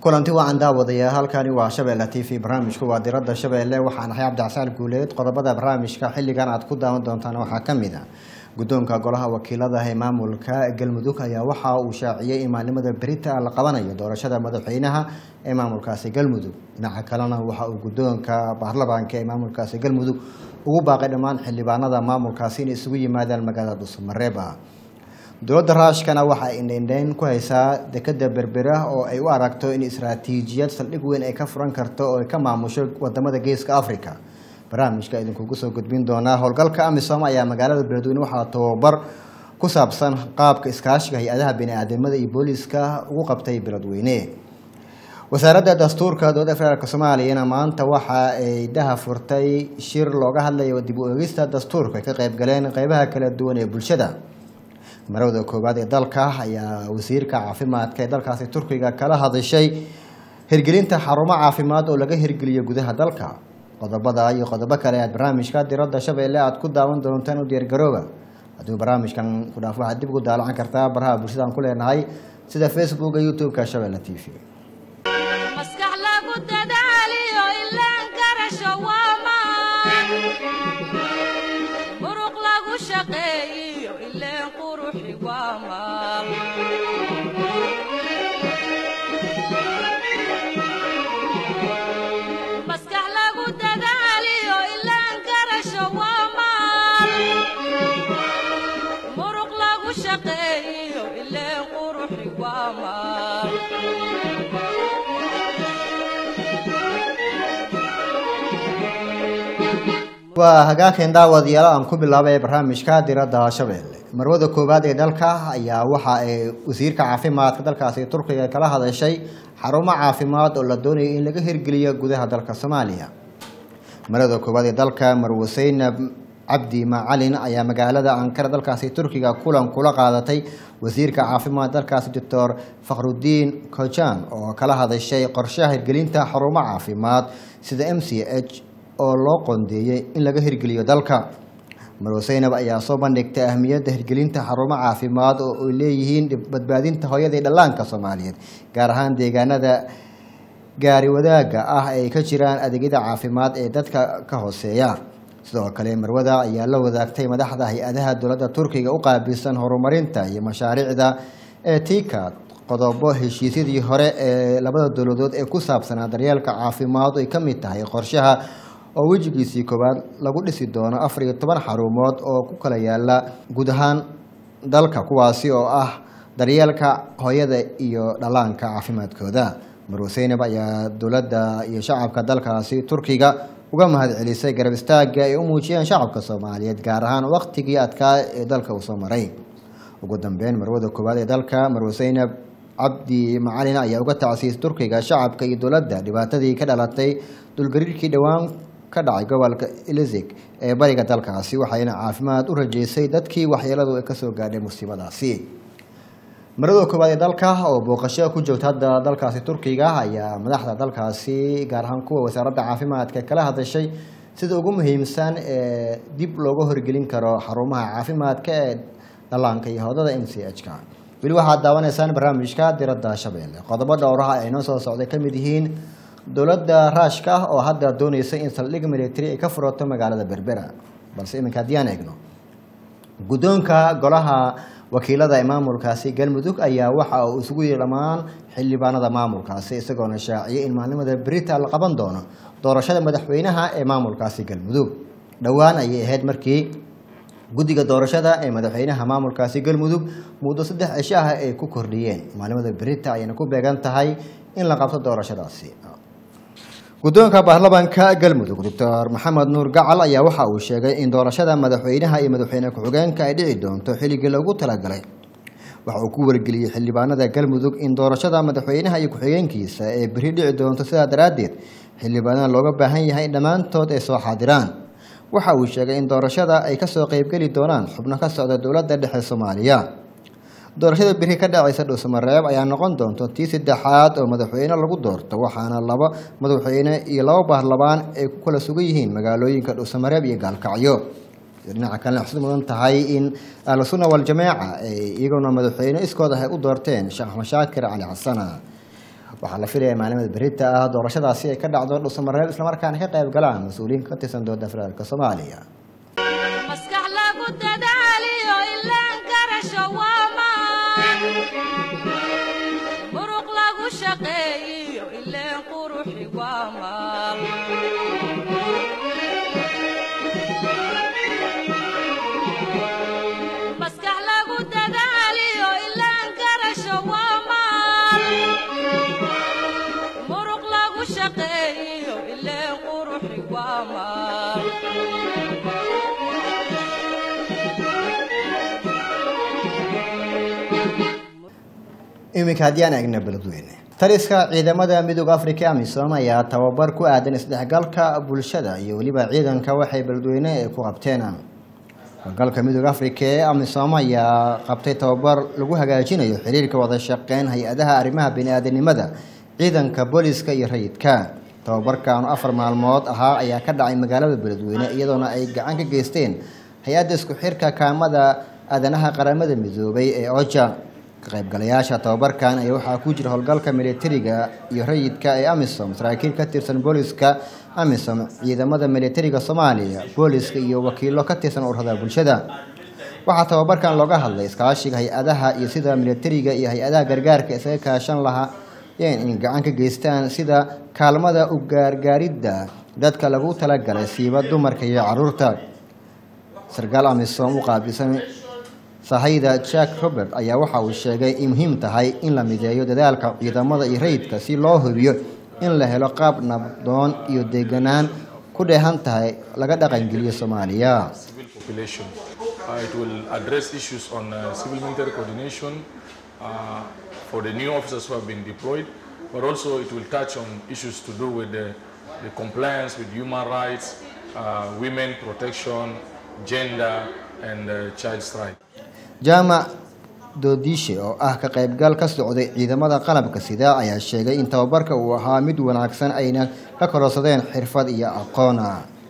kulanti wacan daawadayaa halkani waa shabeelle t v barnaamijku waa diradda shabeelle waxaan ahay cabdicasaal guuleed qodobada barnaamijka xilligan aad ku daawan doontaan waxaa ka mid a guddoonka golaha wakiilada ee maamulka galmudug ayaa waxa uu shaaciyey in maalnimada berita la qabanayo doorashada madaxweynaha ee maamulkaasi galmudug dhinaca kalena waxa uu guddoonka baarlamaanka ee maamulkaasi galmudug ugu baaqay dhammaan xildhibaanada maamulkaasi inay isugu yimaadaan magaalada dhuusamareeba dowladda raashkana waxa ay indheindheyn ku haysaa dekeda berbera oo ay u aragto in istaraatiijiyad saldhig weyn ay ka furan karto oo ay ka maamusho wadamada geeska africa barnaamijka idinkugu soo gudbin doonaa howlgalka amisom ayaa magaalada beledweyne waxaa tababar ku saabsan qaabka iskaashiga hay-adaha bini-aadamada iyo booliiska ugu qabtay beledweyne wasaaradda dastuurka dowladda federaalk soomaaliyana maanta waxa ay daha furtay shir looga hadlayo dib u eegista dastuurka ay ka qayb galeen qeybaha kala duwan ee bulshada marowda koowaad ee dalka ayaa wasiirka caafimaadka ee dalkaasi turkiga kala hadashay hirgelinta xarumo caafimaad oo laga hirgeliyo gudaha dalka qodobada iyo qodobo kale aad barnaamijka diradda shabeelle aad ku daawan doontaan u diyaargarooba hadduu barnaamijkan ku dhaaf waxaad dib ugu daalacan kartaa baraha bulshada aan ku leenahay sida facebooka youtube-ka shabeelle t v maskax lagu dadaaliyo ilaan garasho waa maan muruq lagu shaqeeyiyo ileen quruxi waa maal maskax lagu dadaaliyo ilaan garasho waa maal muruq lagu shaqeeyiyo ileen quruxi waa maal waa hagaageen daawadayaal aan ku bilaabay barnaamijka diradda shabeelle marwada koowaad ee dalka ayaa waxa ay wasiirka caafimaadka dalkaasi turkiga kala hadashay xarumo caafimaad oo la doonayay in laga hirgeliyo gudaha dalka soomaaliya marwada koowaad ee dalka marwe seynab cabdi macalin ayaa magaalada ankara dalkaasi turkiga kulan kula qaadatay wasiirka caafimaad dalkaasi doctor fakhrudiin kojan oo kala hadashay qorshaha hirgelinta xarumo caafimaad sida m c h oo loo qoondeeyey in laga hirgeliyo dalka marwe seynab ayaa soo bandhigtay ahmiyadda hirgelinta xarumo caafimaad oo ay leeyihiin badbaadinta hooyada iyo dhallaanka soomaaliyeed gaar ahaan deegaanada gaari wadaagga ah ay ka jiraan adeegyada caafimaad ee dadka ka hooseeya sidoo kale marwada ayaa la wadaagtay madaxda hay-adaha dowladda turkiga u qaabilsan horumarinta iyo mashaariicda ee tiikaad qodobo heshiisyadii hore ee labada dowladood ee ku saabsanaa daryeelka caafimaad ay ka mid tahay qorshaha oo wejigiisii koowaad lagu dhisi doono afar iyo toban xarumood oo ku kala yaala guud ahaan dalka kuwaasi oo ah daryeelka hooyada iyo dhallaanka caafimaadkooda marwe seynab ayaa dowladda iyo shacabka dalkaasi turkiga uga mahad celisay garab istaagga ay u muujiyeen shacabka soomaaliyeed gaar ahaan waqtigii adkaa ee dalka uu soo maray ugu dambeyn marwada koowaad ee dalka marwe seynab cabdi macalin ayaa uga tacsiisay turkiga shacabka iyo dowladda dhibaatadii ka dhalatay dulgariirkii dhowaan ka dhacay gobolka elizig ee bariga dalkaasi waxayna caafimaad u rajeysay dadkii waxyeeladu ay kasoo gaadhay musiibadaasi marada koowaad ee dalka oo booqasho ku joogta hadda dalkaasi turkiga ayaa madaxda dalkaasi gaar ahaan kuwa wasaaradda caafimaadka kala hadashay sida ugu muhiimsan ee dib looga horgelin karo xarumaha caafimaadka ee dhallaanka iyo hodada m c h ka weli waxaad daawanaysaan barnaamijka diradda shabeelle qodobo dhowraha ay noo soo socday ka mid yihiin dowladda raashka ah oo hadda doonaysa in saldhig military ay ka furato magaalada berbera balse iminka haddii aan eegno guddoonka golaha wakiilada ee maamulkaasi galmudug ayaa waxa uu isugu yiri dhammaan xildhibaanada maamulkaasi isagoona shaaciyay in maalnimada berita la qaban doono doorashada madaxweynaha ee maamulkaasi galmudug dhowaan ayay ahayd markii guddiga doorashada ee madaxweynaha maamulkaasi galmudug muddo saddex cisho ah ay ku kordhiyeen maalnimada berita ayayna ku beegan tahay in la qabto doorashadaasi guddoonka baarlamaanka galmudug doctor maxamed nuur gacal ayaa waxa uu sheegay in doorashada madaxweynaha iyo madaxweyne ku-xigeenka ay dhici doonto xilligii loogu talagalay waxa uu ku wargeliyey xildhibaanada galmudug in doorashada madaxweynaha iyo ku-xigeenkiisa ee beri dhici doonto sidaa daraaddeed xildhibaanada looga baahan yahay in dhammaantood ay soo xaadiraan waxa uu sheegay in doorashada ay kasoo qeybgeli doonaan xubno ka socda dowladda dhexe soomaaliya doorashada beri ka dhacaysa dhuusamareeb ayaa noqon doonto tii saddexaad oo madaxweyne lagu doorto waxaana laba madaxweyne iyo laba baarlamaan ay ku kala sugan yihiin magaalooyinka dhuusamareeb iyo gaalkacyo dhinaca kalena xusid mudan tahay in ahlusunna waljamaaca ay iyaguna madaxweyne iskooda ay u doorteen sheekh axmed shaakir cali xasana waxaa la filaya maalimada berita ah doorashadaasi ay ka dhacdo dhuusamareeb islamarkaana ka qayb galaan mas-uuliyiin ka tirsan dowladda federaalk soomaaliya maskax lagu dadaaliyo ilaan garasho waa maan muruq lagu shaqeeyiyo ileen quruxi waa maal maskax lagu dadaaliyo ilaan garasho waa maal muruq lagu shaqeeyiyo ileen quruxi waa maal iminka haddii aan eegna beledweyne taliska ciidamada midooda africa amisom ayaa tababar ku aadan isdhexgalka bulshada iyo weliba ciidanka waxay beledweyne ay ku qabteen howlgalka midooda africa ee amisom ayaa qabtay tababar lagu hagaajinayo xiriirka wada shaqeyn hay-adaha arrimaha bini-aadanimada ciidanka booliska iyo rayidka tababarkan oo afar maalmood ahaa ayaa ka dhacay magaalada beledweyne iyadoona ay gacan ka geysteen hay-adda isku xirka kaamada aadanaha qaramada midoobay ee oja ka qaybgalayaasha tababarkan ayaa waxaa ku jira howlgalka militariga iyo rayidka ee amisom saraakiil ka tirsan booliska amisom ciidamada militariga soomaaliya booliska iyo wakiilo ka tirsan ururada bulshada waxaa tababarkan looga hadlay iskaashiga hay-adaha iyo sida militariga iyo hay-adaha gargaarka isaga kaashan lahaayeen in gacan ka geystaan sida kaalmada u gaargaaridda dadka lagu talagalay siiba dumarka iyo caruurta sarkaal amisom u qaabilsan sahayda jack robert ayaa waxa uu sheegay in muhiim tahay in la mideeyo dadaalka ciidamada iyo rayidka si loo hubiyo in la helo qaab nabdoon iyo deganaan ku dheehan tahay laga dhaqangeliyo soomaaliya civil population. Uh, it will address issues on uh, civil military coordination uh, for the new officers who have been deployed, but also it will touch on issues to do with the, the compliance with human rights, uh, women protection, gender, and uh, child's rights. jaamac doodishe oo ah ka qaybgal ka socday ciidamada qalabka sida ayaa sheegay in tababarka uu ahaa mid wanaagsan ayna ka kororsadeen xirfad iyo aqoona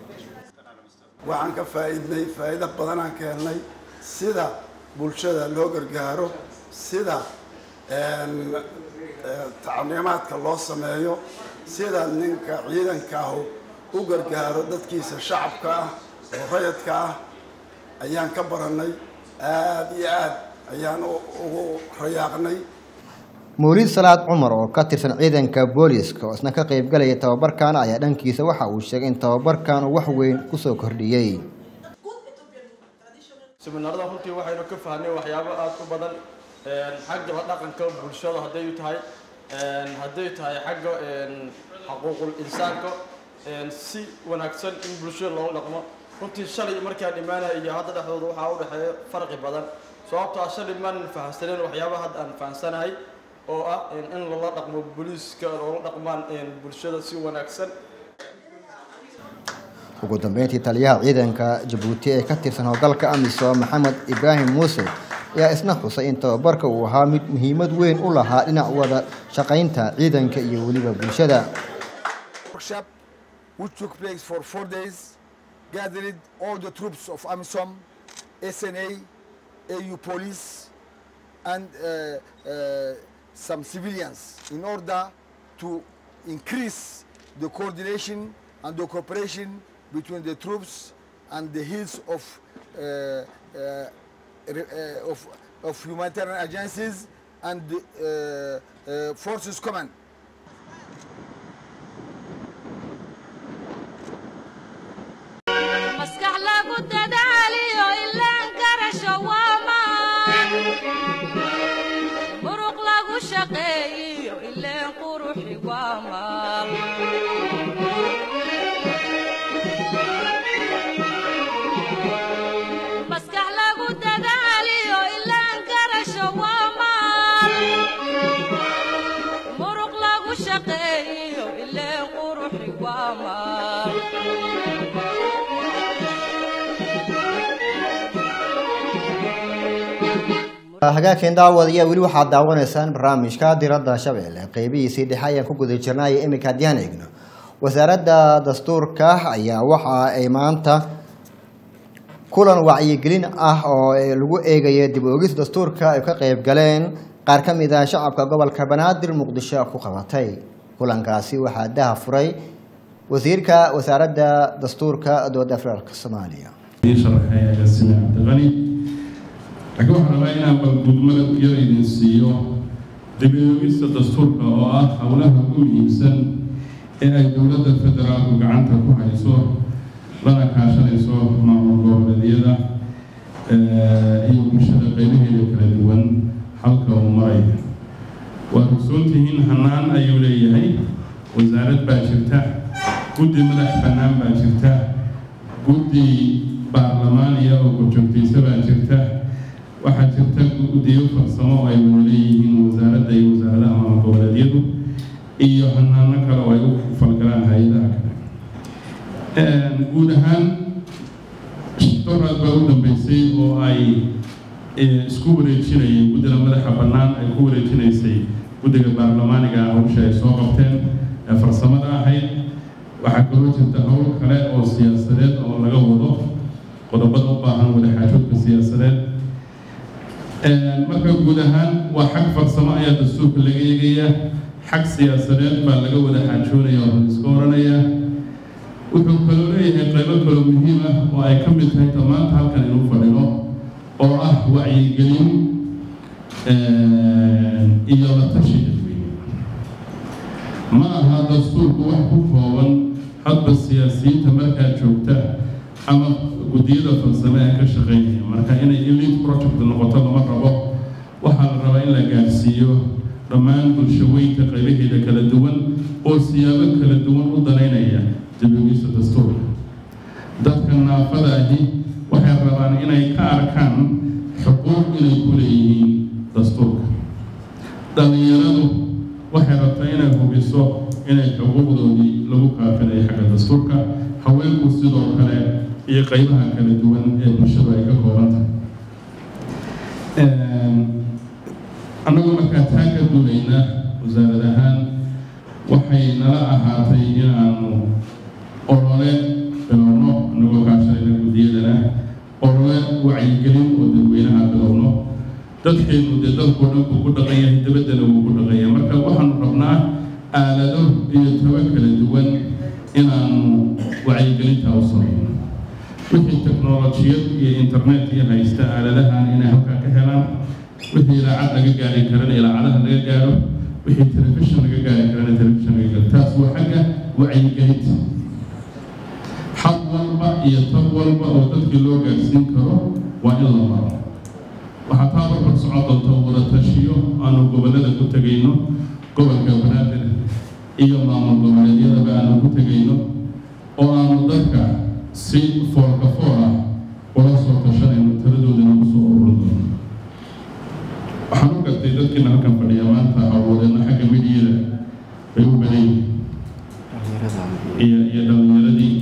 waxaan ka faa'iidnay faa'iido badanaan ka helnay sida bulshada loo gargaaro sida een, ee, tacliimaadka loo sameeyo sida ninka ciidanka ahu u gargaaro dadkiisa shacabka ah oo rayadka ah ayaan ka baranay aada iyo aad ayaan u- ugu rayaaqnay mawlid salaad cumar oo ka tirsan ciidanka booliiska oo isna ka qaybgalaya tababarkan ayaa dhankiisa waxa uu sheegay in tababarkan uu wax weyn kusoo kordhiyey seminaarada runtii waxaynu ka fahnay waxyaabo aada u badan een, xagga la dhaqanka bulshada hadday tahay een, hadday tahay xagga een, xuquuqul insaanka een, si wanaagsan in bulshada loola dhaqmo runtii shalay markaan imaanaya iyo hadda dhexdooda waxaa u dhexeeya farqi badan sababtoo ah shalay maanan fahamsaneyn waxyaabaha hadda aan fahamsanahay oo ah een, in lala dhaqmo booliiska loola dhaqmaan een, bulshada si wanaagsan ugu dambeyntii taliyaha ciidanka jabuuti ee ka tirsan howlgalka amisom maxamed ibraahim muuse ayaa isna xusay in tababarka uu ahaa mid muhiimad weyn u lahaa dhinac wada shaqaynta ciidanka iyo weliba bulshada workshop which took place for four days, gathered all the troops of AMISOM, SNA, AU police, and uh, uh, some civilians in order to increase the coordination and the cooperation between the troops and the hills of, uh, uh, re- uh, of, of humanitarian agencies and the uh, uh, forces command. maskax lagu dadaaliyo ilaan garasho waa maan muruq lagu shaqeeyiyo ileen quruxi waa maal maskax lagu dadaaliyo ilaan garasho waa maal muruq lagu shaqeeyiyo ileen quruxi waa maal hagaagkeen daawadayaa weli waxaad daawanaysaan barnaamijka diradda shabeelle qeybihiisii dhexe ayaan ku guda jirnay iminka haddii aan eegno wasaaradda dastuurka ayaa waxa ay maanta kulan wacyigelin ah oo lagu eegaya dib u ogis dastuurka ay ka qeyb galeen qaar qaar ka mid ah shacabka gobolka banaadir muqdisho ku qabatay kulankaasi waxaa daha furay wasiirka wasaaradda dastuurka dowladda federaalk soomaaliya sharaxay agaasime cabdiqani laakiin waxaan rabaa inaan balgudmada yar idin siiyo dib-u-eegista dastuurka oo ah howlaha ugu muhiimsan ee ay dowladda federaalku gacanta ku hayso lana kaashanayso maamul goboleedyada iyo bulshada qaybaheeda kala duwan halka uu maray waad ogsoontihiin hanaan ayuu leeyahay wasaarad baa jirta guddi madax bannaan baa jirta guddi baarlamaaniya oo korjoogtaysa baa jirta waxaa jirta guddiyo farsamo oo ay wada leeyihiin wasaaradda iyo wasaaradaha maamul goboleedyadu iyo hanaano kale oo ay u falgalaan hay-adaha kale guud ahaan doraad baa u dambeysay oo ay isku wareejinayeen guddiga madaxa bannaan ay ku wareejinaysay guddiga baarlamaaniga hawsha ay soo qabteen ee farsamada ahayd waxaa kaloo jirta howl kale oo siyaasadeed oo laga wado qodobada u baahan wadaxaajoodka siyaasadeed marka guud ahaan waa xag farsamo ayaa dastuurka laga eegayaa xag siyaasadeed baa laga wada xaajoonaya oo iska oranaya wuxuu kaloo leeyahay qaybo kaloo muhiim ah oo ay ka mid tahay tamaanta halkan inuu fadhino oo ah wacyigelin iyo la tashi dadweyne ma aha dastuurku wax ku kooban hadba siyaasiyiinta markaa joogta ama guddiyada farsame ee ka shaqeynaya marka inay elite project noqoto lama rabo waxaa la rabaa in la gaarsiiyo dhammaan bulshaweynta qaybaheeda kala duwan oo siyaabo kala duwan u danaynaya dibogista dastuurka dadka naafada ahi waxay rabaan inay ka arkaan xuquuq inay ku leeyihiin dastuurka dhallinyaradu waxay rabtaa inay hubiso inay xuquuqdoodii lagu kaafinayo xagga dastuurka haweenku sidoo kale iyo qaybaha kala duwan ee bulshadu ay ka kooban tahay annagoo markaa taa ka duulayna wasaarad ahaan waxay nala ahaatay inaanu olole bilowno annagoo kaashanayna guddiyadana olole wacyigelin oo dadweynaha bilowno dadkeenu dee dalkoo dhan buu ku dhaqan yahay dabaddana wuu ku dhaqan yahay marka waxaanu rabnaa aalado iyo taba kala duwan inaanu wacyigelintaa u samayno wixii teknolojiyad iyo internet iyo haysta aaladahan inay halkaa ka helaan wixii ilaacad laga gaari karana ilaacadaha laga gaaro wixii telefishin laga gaari karana telefishin laga gaaro taas waa xagga wacyigelinta xaq walba iyo tab walba oo dadkii loo gaarsiin karo waa in la maro waxaa taa barbar socon doonta wada tashiyo aanu gobollada ku tegayno gobolka banaadir iyo maamul goboleedyadaba aanu ku tegayno oo aanu dadka si foolka fool ah ula soo tashanayno taladoodana ku soo ururin doono waxaan u gartay dadkiina halkan fadhiya maanta hawlwadeena xagga midiyada bay u badan yihiin iyo iyo dhallinyaradii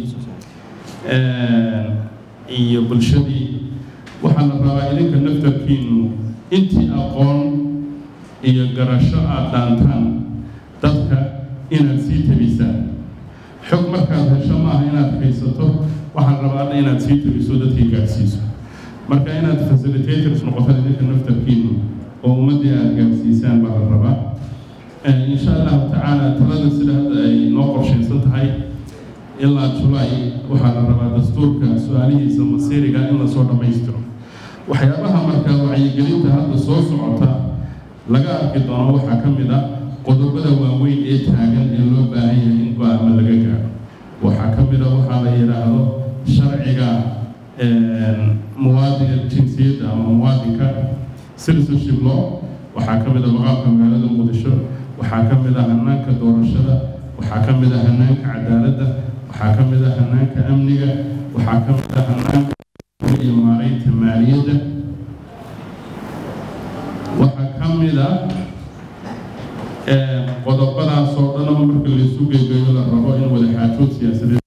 iyo bulshadii waxaa la rabaa idinka naftarkiinu intii aqoon iyo garasho aada dhaantaan dadka inaad sii tabisaan xog markaad hesho maaha inaad haysato waxaan rabaa inaad sii tabiso dadkii gaadhsiiso marka inaad facilitators noqotaan idinka naftarkiinu oo ummaddii aada gaadhsiisaan baa la rabaa insha allahu tacaala talada sida hadda ay noo qorshaysan tahay ilaa julaay waxaa la rabaa dastuurka su-aalihiisa masiiriga in lasoo dhammaystiro waxyaabaha marka wacyigelinta hadda soo socota laga arki doono waxaa ka mid ah qodobada waaweyn ee taagan ee loo baahan yahay in go-aama laga gaaro waxaa ka mid a waxaa la yidhaahdo sharciga muwaadinka jinsiyadda ama muwaadinka citizenship law waxaa ka mid a maqaamka magaalada muqdisho waxaa ka mid a hanaanka doorashada waxaa ka mid a hanaanka cadaaladda waxaa ka mid a hanaanka amniga waxaa ka mid a hanaanka iyo maaraynta maaliyadda waxaa ka mid a qodobadaas oo dhan marka laysu geegeeyo la rabo in wadaxaajood siyaasadeed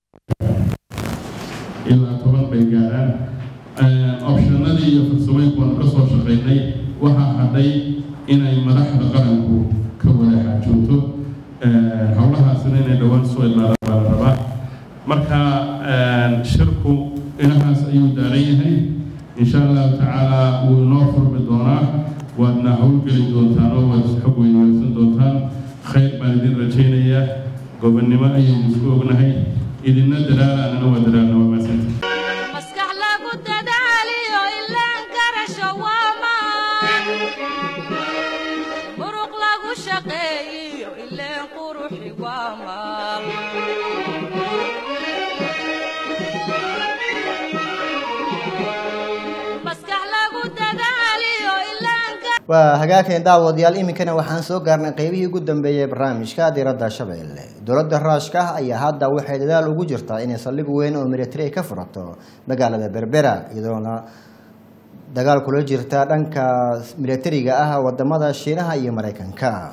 ilaa toban bay gaaraan optionadii iyo farsamooyinku waanu ka soo shaqaynay waxaa hadhay inay madaxda qaranku ka wada xaajoogto howlahaasina inay dhowaan soo ilaadaan baa la rabaa marka shirku inahaas ayuu daaran yahay insha allahu tacaala wuu inoo furmi doonaa waadna howlgeli doontaan oo waad xog weydiisan doontaan khayr baan idin rajaynayaa gobonnimo ayaynu isku ognahay idinna dadaala annana waa dadaalna waa maasanta maskax lagu dadaaliyo ilaan garasho waa maan muruq lagu shaqeeyiyo ileen quruxi waa maal maskax lagu dadaaliyo ilaan gar- waa hagaageen daawadayaal iminkana waxaan soo gaarnay qeybihii ugu dambeeyey barnaamijka diradda shabeelle dowladda raashka ah ayaa hadda waxay dadaal ugu jirtaa inay saldhig weyn oo militari ay ka furato magaalada berbera iyadoona dagaal kula jirta dhanka militariga ah wadamada shiinaha iyo mareykanka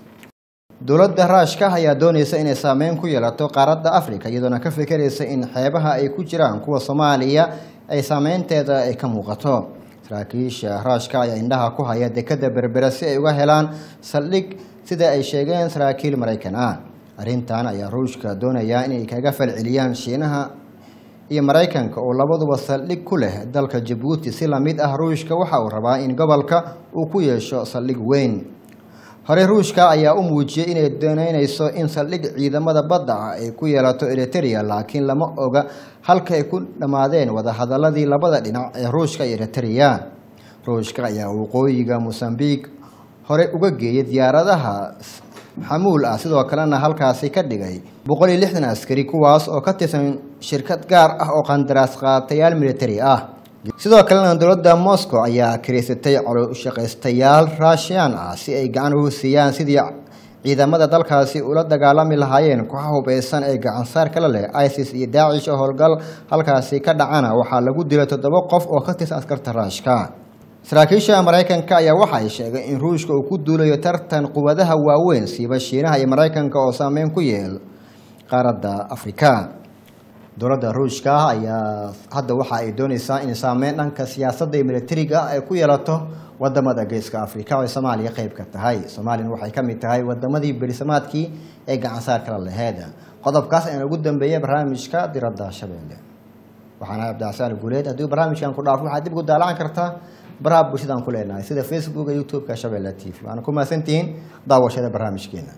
dowladda raashka ayaa dooneysa inay saameyn ku yeelato qaaradda africa iyadoona ka fekeraysa in xeebaha ay ku jiraan kuwa soomaaliya ay saameynteeda ay ka muuqato saraakiisha raashka ayaa indhaha ku haya dekada berbera si ay uga helaan saldhig sida ay sheegeen saraakiil maraykan ah arrintan ayaa ruushka doonaya inay kaga falceliyaan shiinaha iyo maraykanka oo labaduba saldhig ku leh dalka jabuuti si lamid ah ruushka waxa uu rabaa in gobolka uu ku yeesho saldhig weyn hore ruushka ayaa u muujiyey inay dooneyneyso in saldhig ciidamada badda ah ay ku yeelato eriteria laakiin lama oga halka ay ku dhammaadeen wadahadaladii labada dhinac ee ruushka iyo eriteria ruushka ayaa waqooyiga mosambiq hore uga geeyay diyaaradaha xamuul ah sidoo kalena halkaasi ka dhigay boqol iyo lixdan askari kuwaas oo ka tirsan shirkad gaar ah oo qandaraas qaatayaal militari ah sidoo kalena dowladda moscow ayaa kiraysatay coloshaqaystayaal raashiyan ah si ay gacan ugu siiyaan sidii ciidamada dalkaasi ula dagaalami lahaayeen kooxa hubeysan ee gacansaar kala leh isis iyo daacish oo howlgal halkaasi ka dhacana waxaa lagu dilay toddoba qof oo ka tirsan askarta raashka saraakiisha maraykanka ayaa waxa ay sheegay in ruushka uu ku duulayo tartan quwadaha waaweyn siiba shiinaha iyo maraykanka oo saameyn ku yeel qaaradda afrika dowladda ruushka ah ayaa hadda waxa ay dooneysaa in saameyn dhanka siyaasadda iyo militariga ay ku yeelato wadamada geeska afrika oo ay soomaaliya qeyb ka tahay soomaaliyana waxay ka mid tahay wadamadii berisamaadkii ee gacansaar kala laheyd qodobkaas ayaan ugu dambeeyay barnaamijka diradda shabeelle waxaana cabdicasaan guuleed haddii barnaamijkan ku dhaafo waxaad dib ugu daalacan kartaa baraha bulshadaan ku leenahay sida facebooka youtube-ka shabeelle t v waana ku mahadsantihiin daawashada barnaamijkeena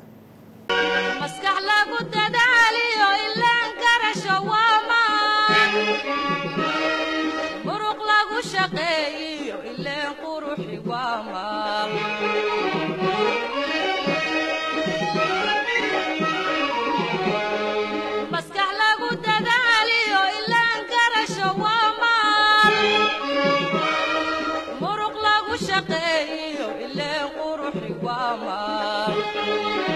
maskax lagu dadaaliyo ilaan garasho waa maan muruq lagu shaqeeyiyo ileen quruxi waa maal maskax lagu dadaaliyo ilaan garasho waa maal muruq lagu shaqeeyiyo ileen quruxi waa maal